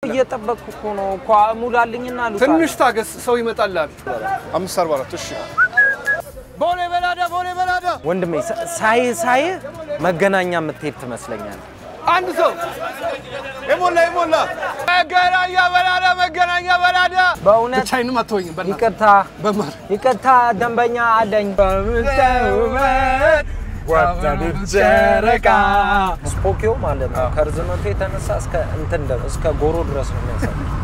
እየጠበቅኩ እኮ ነው እኮ ሙላልኝና ልውጣ። ትንሽ ታገስ፣ ሰው ይመጣልሃል። አምስት አርባ አራት እሺ። ቦሌ በላዳ፣ ቦሌ በላዳ። ወንድሜ ሳ- ሳይ ሳይ መገናኛ የምትሄድ ትመስለኛል። አንድ ሰው የሞላ የሞላ መገናኛ በላዳ፣ መገናኛ በላዳ። በእውነት ብቻዬንም አትወኝም። በእናትህ ይቅርታ በማር ይቅርታ፣ ደንበኛ አለኝ። ጨረቃ ስፖኪዮ ማለት ነው። ከርዝመቱ የተነሳ እስከ እንትን ድረስ እስከ ጎሮ ድረስ ነው የሚያሳይ